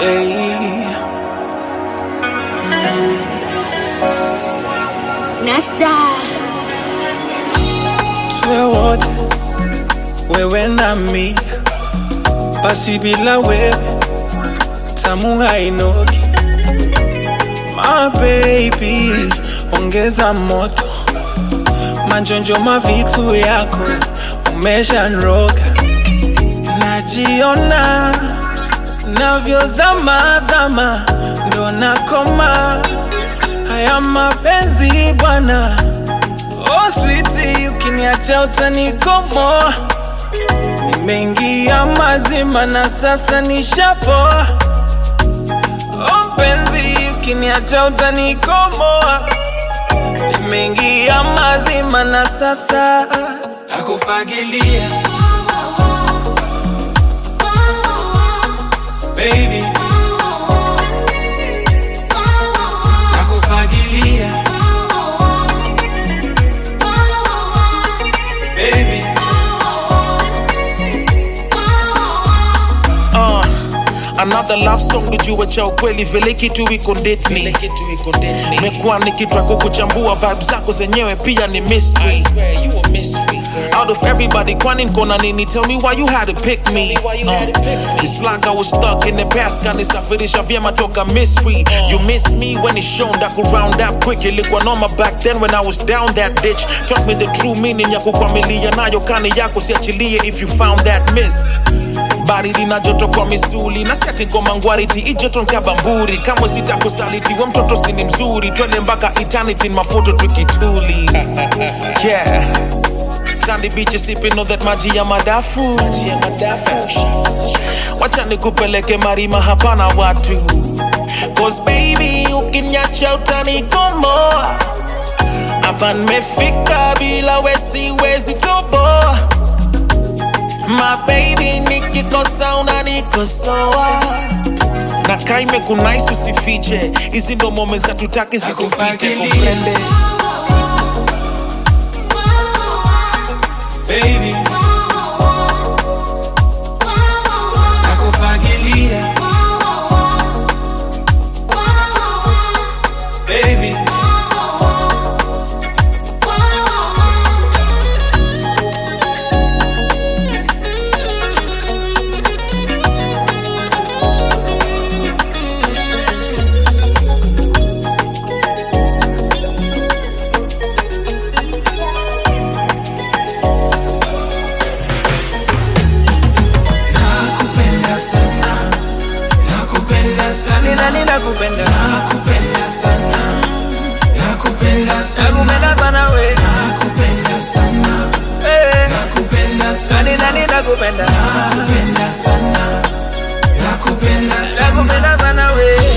Hey. Nasta Tuwe wote wewe nami, basi bila wewe tamu hainogi. My baby, ongeza moto, manjonjo mavitu yako umeshanroga, najiona navyozama zama, ndo nakoma haya mapenzi bwana. Oh sweetie, ukiniacha utanikomoa. Nimeingia mazima na sasa nishapoa. Oh mpenzi, ukiniacha utanikomoa. Nimeingia mazima na sasa nakufagilia baby, nakufagilia baby. Uh, another love song tujue cha ukweli vile kitu iko ndani mekuwa nikitwa kukuchambua vibe zako zenyewe pia ni mystery out of everybody kwani nkona nini tell me why you had to pick me uh, it's like I was stuck in the past kanisafirisha vyema toka mystery you miss me when it's shown that could round up quick ilikuwa noma back then when I was down that ditch taught me the true meaning ya kukwamilia nayo kani yako siachilie if you found that miss baridi na joto kwa misuli na siati ngoma ngwariti ijoto nkabamburi kamwe sitakusaliti we mtoto sini mzuri twende mpaka eternity in mafoto tukituli yeah sandy beach sipping on that maji ya madafu maji ya madafu wacha nikupeleke marima hapana watu cause baby ukinyacha utanikomoa hapa nimefika bila wesiwezi toboa My baby nikikosa unanikosoa na kaime kunais usifiche hizi ndo mome za tutaki zikupite Nakufagilia. kuprende baby, nakufagilia baby. Nakupenda sana, nakupenda sana, nina nina kupenda, nakupenda sana, nakupenda sana, nakupenda sana we, nakupenda sana, eh, nakupenda sana, nina nina kupenda, nakupenda sana, nakupenda sana, nakupenda sana we.